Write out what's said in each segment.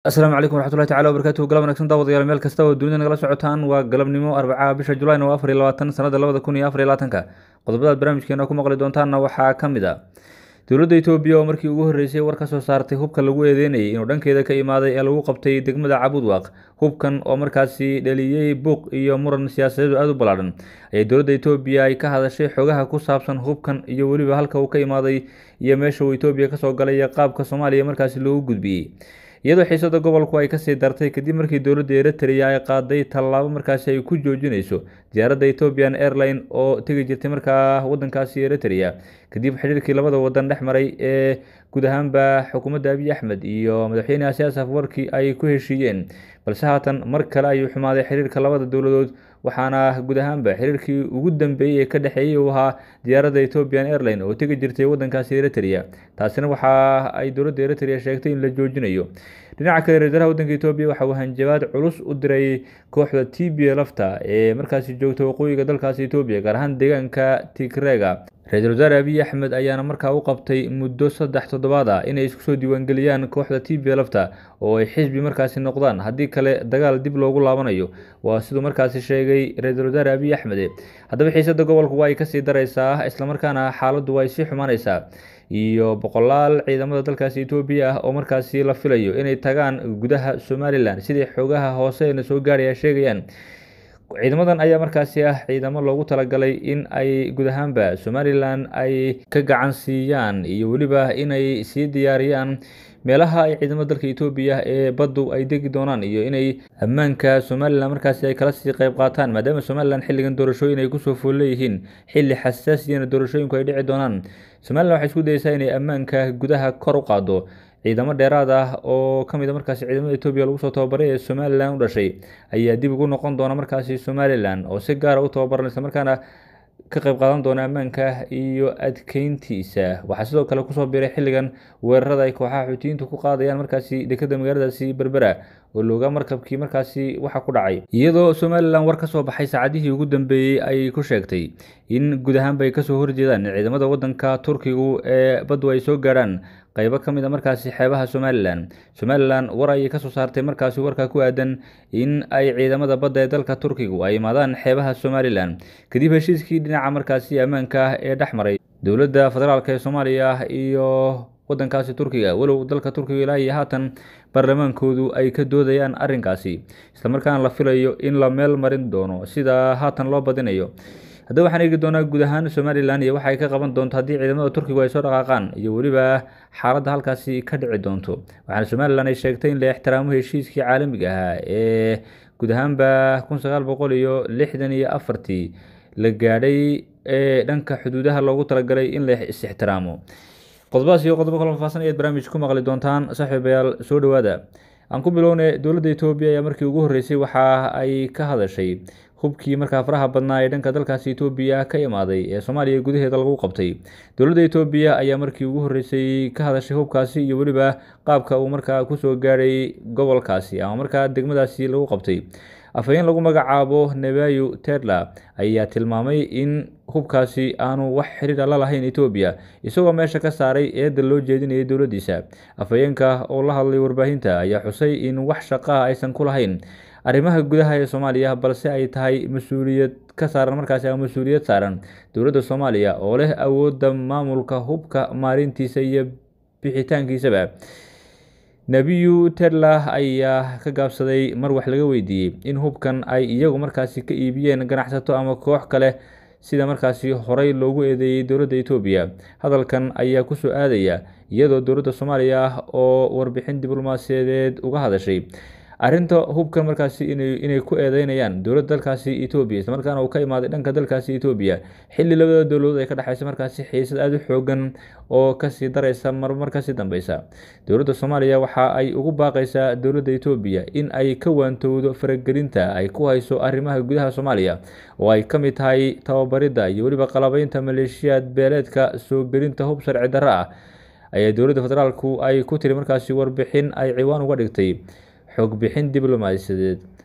asalaamu calaykum waraxmatullahi tacala wabarakatuhu galab wanagsan daawadayaal meel kasta oo dunida nagala socotaan waa galabnimo arbacaha bisha julayn oo afar iyo labaatan sanada labada kun iyo afar iyo labaatanka qodobadaad barnaamijkeena ku maqli doontaanna waxaa ka mid a dowladda etoobiya oo markii ugu horreysay war ka soo saartay hubka lagu eedeynayay inuu dhankeeda ka imaaday ee lagu qabtay degmada cabudwaaq hubkan oo markaasi dhaliyey buuq iyo muran siyaasadeedu aada u ballaadhan ayay dowladda etoobiya ay ka hadashay xogaha ku saabsan hubkan iyo weliba halka uu ka imaaday iyo meesha uu etoobiya kasoo galay iyo qaabka soomaaliya markaasi loogu gudbiyey iyadoo xiisada gobolku ay kasii dartay kadib markii dowladda eritrea ay qaaday tallaabo markaasi ay ku joojinayso diyaaradda ethiopian airline oo tegi jirtay markaa wadankaasi eritrea kadib xidhiirkii labada wadan dhex maray ee guud ahaanba xukuumadda abiy axmed iyo madaxweyne asiyaas afwarki ay ku heshiiyeen balse haatan mar kale ayuu xumaaday xiriirka labada dowladood waxaana guud ahaanba xiriirkii ugu dambeeyey ee ka dhexeeyey uu ahaa diyaaradda ethiopian airline oo tegi jirtay wadankaasi eritrea taasina waxa ay dowladda eritrea sheegtay in la joojinayo dhinaca kale ra-iisul wasaaraha wadanka etoobiya waxa uu hanjabaad culus u diray kooxda t b lafta ee markaasi joogta waqooyiga dalkaasi etoobiya gaar ahaan deegaanka tigrega ra-iisul wasaare abiy axmed ayaana markaa u qabtay muddo saddex toddobaad ah inay isku soo diiwaangeliyaan kooxda t b lafta oo ay xisbi markaasi noqdaan haddii kale dagaal dib loogu laabanayo waa siduu markaasi sheegay ra-iisul wasaare abiy axmed haddaba xiisada gobolku waa ay kasii dareysaa islamarkaana xaaladdu waa ay sii xumaaneysaa iyo boqolaal ciidamada dalkaasi etoobiya ah oo markaasi la filayo inay tagaan gudaha somalilan sidii xoogaha hoose na soo gaaraya sheegayaan ciidamadan ayaa markaasi ah ciidamo loogu talagalay in ay guud ahaanba somalilan ay ka gacan siiyaan iyo weliba inay sii diyaariyaan meelaha ay ciidamada dalka etoobiya ee baddu ay degi doonaan iyo inay ammaanka somalilan markaasi ay kala sii qeyb qaataan maadaama somalilan xilligan doorashooyin ay kusoo fool leeyihiin xilli xasaasiyana doorashooyinku ay dhici doonaan somalilan waxay isku dayeysaa inay ammaanka gudaha kor u qaado ciidamo dheeraad ah oo ka mid a markaasi ciidamada etoobiya lagu soo tababaray ee somalilan u dhashay ayaa dib ugu noqon doona markaasi somalilan oo si gaara u tababaran isla markaana ka qayb qaadan doona ammaanka iyo adkeyntiisa waxaa sidoo kale kusoo biray xilligan weerarada ay kooxaha xuutiyiintu ku qaadayaan markaasi dekeda magaaladaasi berbera oo looga markabkii markaasi waxa ku dhacay iyadoo somalilan war ka soo baxay saacadihii ugu dambeeyey ay ku sheegtay in guud ahaanba ay kasoo horjeedaan ciidamada wadanka turkigu ee baddu ay soo gaarhaan qaybo ka mid a markaasi xeebaha somalilan somalilan war ayay kasoo saartay markaasi warka ku aadan in ay ciidamada badda ee dalka turkigu ay imaadaan xeebaha somalilan kadib heshiiskii dhinaca markaasi ammaanka ah ee dhex maray dowladda federaalk ee soomaaliya iyo wadankaasi turkiga walow dalka turkiga ilaa iyo haatan baarlamaankoodu ay ka doodayaan arrinkaasi islamarkaana la filayo in la meel marin doono sida haatan loo badinayo haddaba waxaan eegi doonaa guud ahaan somalilan iyo waxa ay ka qaban doonto haddii ciidamada turkigu ay soo dhaqaaqaan iyo weliba xaaladda halkaasi ka dhici doonto waxaana somalilan ay sheegtay in la ixtiraamo heshiiskii caalamiga ahaa ee guud ahaanba kun sagaal boqol iyo lixdan iyo afartii la gaadhay ee dhanka xuduudaha loogu talagalay in la is-ixtiraamo qodobadaas iyo qodobo kala faahfaahsan ayaad barnaamij ku maqli doontaan saaxiibayaal soo dhowaada aan ku bilowne dowladda etoobiya ayaa markii ugu horreysay waxa ay ka hadashay hubkii markaa faraha badnaa ee dhanka dalkaasi etoobiya ka imaaday ee soomaaliya gudaheeda lagu qabtay dowladda etoobiya ayaa markii ugu horreysay ka hadashay hubkaasi iyo weliba qaabka uu markaa kusoo gaadhay gobolkaasi ama markaa degmadaasi lagu qabtay afhayeen lagu magacaabo nebayo tedla ayaa tilmaamay in hubkaasi aanu wax xiriira la lahayn etoobiya isagoo meesha ka saaray eedda loo jeedinayay dowladdiisa afhayeenka oo la hadlay warbaahinta ayaa xusay in wax shaqaha aysan ku lahayn arrimaha gudaha ee soomaaliya balse ay tahay mas-uuliyad ka saaran markaasi ama mas-uuliyad saaran dowladda soomaaliya oo leh awoodda maamulka hubka maalintiisa iyo bixitaankiisaba nebiyu tedla ayaa ka gaabsaday mar wax laga weydiiyey in hubkan ay iyagu markaasi ka iibiyeen ganacsato ama koox kale sida markaasi horey loogu eedeeyey dowladda etoobiya hadalkan ayaa kusoo aadaya iyadoo dowladda soomaaliya oo warbixin diblomaasiyadeed uga hadashay arrinta hubkan markaasi inay ku eedeynayaan dowladda dalkaasi etoobiya islamarkaana uu ka imaaday dhanka dalkaasi etoobiya xilli labada dowladood ay ka dhexeysa markaasi xiisad aada u xoogan oo kasii dareysa marmar kasii dambeysa dowladda soomaaliya waxa ay ugu baaqaysaa dowladda etoobiya in ay ka waantowdo faragelinta ay ku hayso arrimaha gudaha soomaaliya oo ay ka mid tahay tababaridda iyo weliba qalabeynta maleeshiyaad beeleedka soo gelinta hub sharci darro ah ayaa dowladda federaalku ay ku tiri markaasi warbixin ay ciwaan uga dhigtay xog bixin diblomaasiyadeed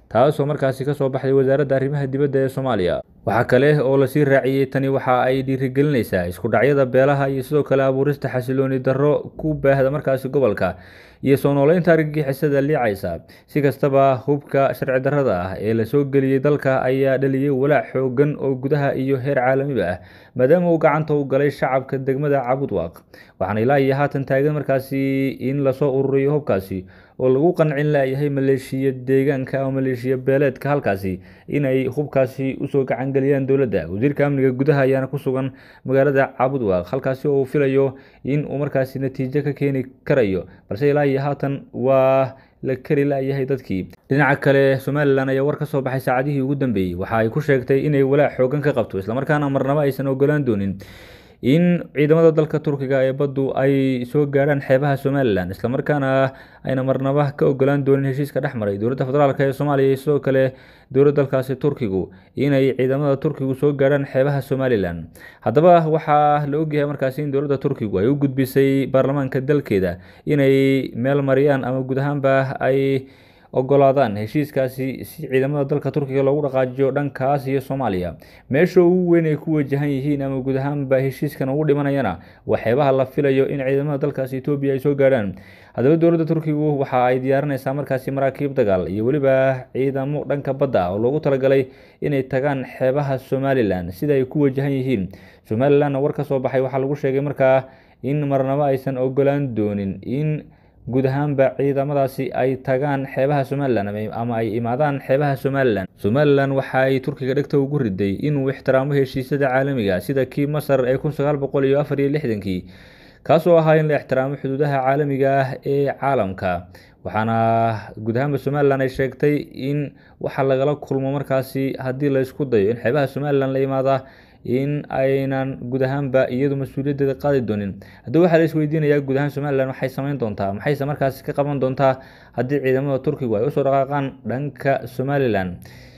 taasoo markaasi kasoo baxday wasaaradda arrimaha dibadda ee soomaaliya waxaa kale oo lasii raaciyey tani waxa ay dhiirigelinaysaa isku dhacyada beelaha iyo sidoo kale abuurista xasilooni darro ku baahda markaasi gobolka iyo soo nooleynta argagixisada liicaysa si kastaba hubka sharci darrada ah ee lasoo geliyey dalka ayaa dhaliyey walaac xoogan oo gudaha iyo heer caalamiba ah maadaama uu gacanta u galay shacabka degmada cabudwaaq waxaana ilaa iyo haatan taagan markaasi in lasoo ururiyo hubkaasi oo lagu qancin layahay maleeshiya deegaanka ama maleeshiya beeleedka halkaasi inay hubkaasi usoo gacangeliyaan dowladda wasiirka amniga gudaha ayaana ku sugan magaalada cabudwaaq halkaasi oo uu filayo in uu markaasi natiijo ka keeni karayo balse ilaa iyo haatan waa la kari layahay dadkii dhinaca kale somalilan ayaa war ka soo baxay saacadihii ugu dambeeyey waxa ay ku sheegtay inay walaac xoogan ka qabto islamarkaana marnabo aysan ogolaan doonin in ciidamada dalka turkiga ee baddu ay soo gaadhaan xeebaha somalilan islamarkaana ayna marnaba ka ogolaan doonin heshiiska dhex maray dowladda federaalk ee soomaaliya iyo sidoo kale dowladda dalkaasi turkigu inay ciidamada turkigu soo gaadhaan xeebaha somalilan haddaba waxaa la ogyahay markaasi in dowladda turkigu ay u gudbisay baarlamaanka dalkeeda inay meel mariyaan ama guud ahaanba ay ogolaadaan heshiiskaasi si ciidamada dalka turkiga loogu dhaqaajiyo dhankaas iyo soomaaliya meesha ugu weyn ay ku wajahan yihiin ama guud ahaanba heshiiskan ugu dhimanayana waa xeebaha la filayo in ciidamada dalkaasi etoobiya ay soo gaadhaan haddaba dowladda turkigu waxa ay diyaarinaysaa markaasi maraakiib dagaal iyo weliba ciidamo dhanka badda ah oo loogu talagalay inay tagaan xeebaha somalilan sida ay ku wajahan yihiin somalilanna war ka soo baxay waxaa lagu sheegay markaa in marnabo aysan ogolaan doonin in guud ahaanba ciidamadaasi ay tagaan xeebaha somalilan ama ay imaadaan xeebaha somalilan somalilan waxa ay turkiga dhegta ugu riday inuu ixtiraamo heshiisyada caalamiga sida kii masar ee kun sagaal boqol iyo afar iyo lixdankii kaasoo ahaa in la ixtiraamo xuduudaha caalamiga ah ee caalamka waxaana guud ahaanba somalilan ay sheegtay in waxa lagala kulmo markaasi haddii la isku dayo in xeebaha somalilan la imaada in aynan guud ahaanba iyadu mas-uuliyaddeeda qaadi doonin haddaba waxaa la isweydiinayaa guud ahaan somalilan waxay sameyn doontaa maxayse markaasi ka qaban doontaa haddii ciidamada turkigu ay usoo dhaqaaqaan dhanka somalilan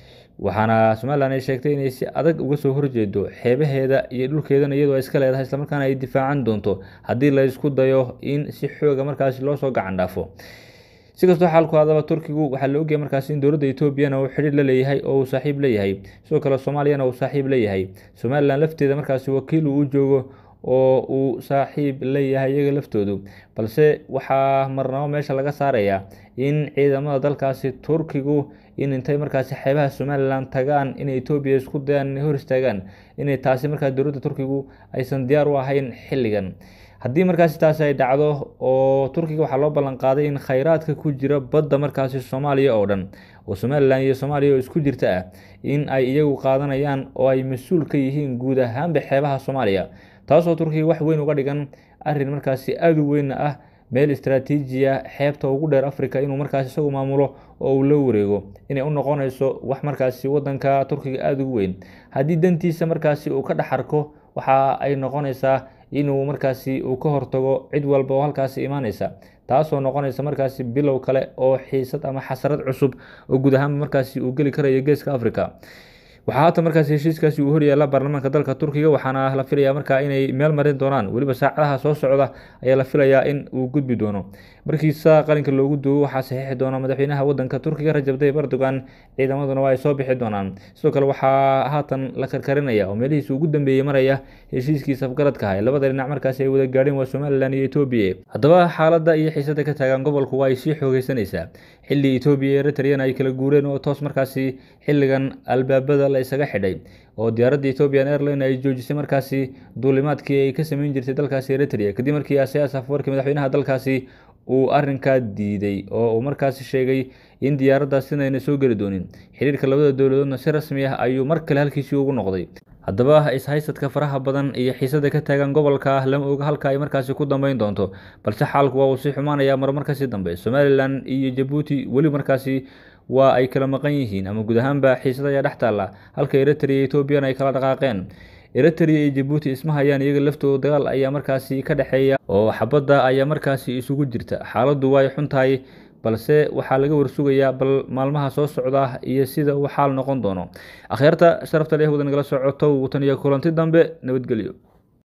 waxaana somalilan ay sheegtay inay si adag uga soo horjeedo xeebaheeda iyo dhulkeedana iyadoo ay iska leedahay islamarkaana ay difaacan doonto haddii la isku dayo in si xooga markaasi loosoo gacan dhaafo si kastoo xaalku hadaba turkigu waxaa la ogyahay markaasi in dowladda etoobiyana uu xidhiir la leeyahay oo uu saaxiib leeyahay sidoo kale soomaaliyana uu saaxiib leeyahay somalilan lafteeda markaasi wakiil uu u joogo oo uu saaxiib leeyahay iyaga laftoodu balse waxaa marnabo meesha laga saarayaa in ciidamada dalkaasi turkigu in intay markaasi xeebaha somalilan tagaan inay etoobiya isku dayaan inay hor istaagaan inay taasi markaa dowladda turkigu aysan diyaar u ahayn xilligan haddii markaasi taasi ay dhacdo oo turkiga waxaa loo ballan qaaday in khayraadka ku jira badda markaasi soomaaliya oo dhan oo somalilan iyo soomaaliya oo isku jirta ah in ay iyagu qaadanayaan oo ay mas-uul ka yihiin guud ahaanba xeebaha soomaaliya taasoo turkiga wax weyn uga dhigan arrin markaasi aada u weyn ah meel istraatiijiya xeebta ugu dheer africa inuu markaasi isagu maamulo oo uu la wareego inay u noqonayso wax markaasi wadanka turkiga aada ugu weyn haddii dantiisa markaasi uu ka dhex arko waxa ay noqonaysaa inuu markaasi uu ka hortago cid walba oo halkaasi imaaneysa taasoo noqonaysa markaasi bilow kale oo xiisad ama xasarad cusub oo guud ahaanba markaasi uu geli karayo geeska africa waxaa haatan markaasi heshiiskaasi uu horyaala baarlamaanka dalka turkiga waxaana la filayaa markaa inay meel marin doonaan weliba saacadaha soo socda ayaa la filayaa in uu gudbi doono markiisa qalinka loogu duubo waxaa saxiixi doona madaxweynaha wadanka turkiga rajab tayyib erdogan ciidamaduna waa ay soo bixi doonaan sidoo kale waxaa haatan la karkarinaya oo meelihiisa ugu dambeeyey maraya heshiiskiisa afgaradka ah labada dhinac markaasi ay wada gaadheen waa somalilan iyo etoobiya haddaba xaaladda iyo xiisada ka taagan gobolku waa ay sii xoogeysanaysaa xilli etoobiya iyo eritreyana ay kala guureen oo toos markaasi xilligan albaabada la isaga xidhay oo diyaaradda ethiopian airline ay joojisay markaasi duulimaadkii ay ka sameyn jirtay dalkaasi eritrea kadib markii asiyaas afwarkii madaxweynaha dalkaasi uu arrinkaa diiday oo uu markaasi sheegay in diyaaraddaas sinayna soo geli doonin xiriirka labada dowladoodna si rasmi ah ayuu mar kale halkiisii ugu noqday haddaba ishaysadka faraha badan iyo xiisada ka taagan gobolka lama oga halka ay markaasi ku dambeyn doonto balse xaalku waa uu sii xumaanayaa marmar kasii dambe somalilan iyo jabuuti weli markaasi waa ay kala maqan yihiin ama guud ahaanba xiisada ayaa dhex taalla halka eritrea iyo etoobiyana ay kala dhaqaaqeen eritrea iyo jabuuti isma hayaan iyaga laftooda dagaal ayaa markaasi ka dhexeeya oo xabadda ayaa markaasi isugu jirta xaaladdu way xun tahay balse waxaa laga warsugayaa bal maalmaha soo socda iyo sida uu xaal noqon doono akhyaarta sharafta leh wada nagala socoto tan iyo kulanti dambe nabadgelyo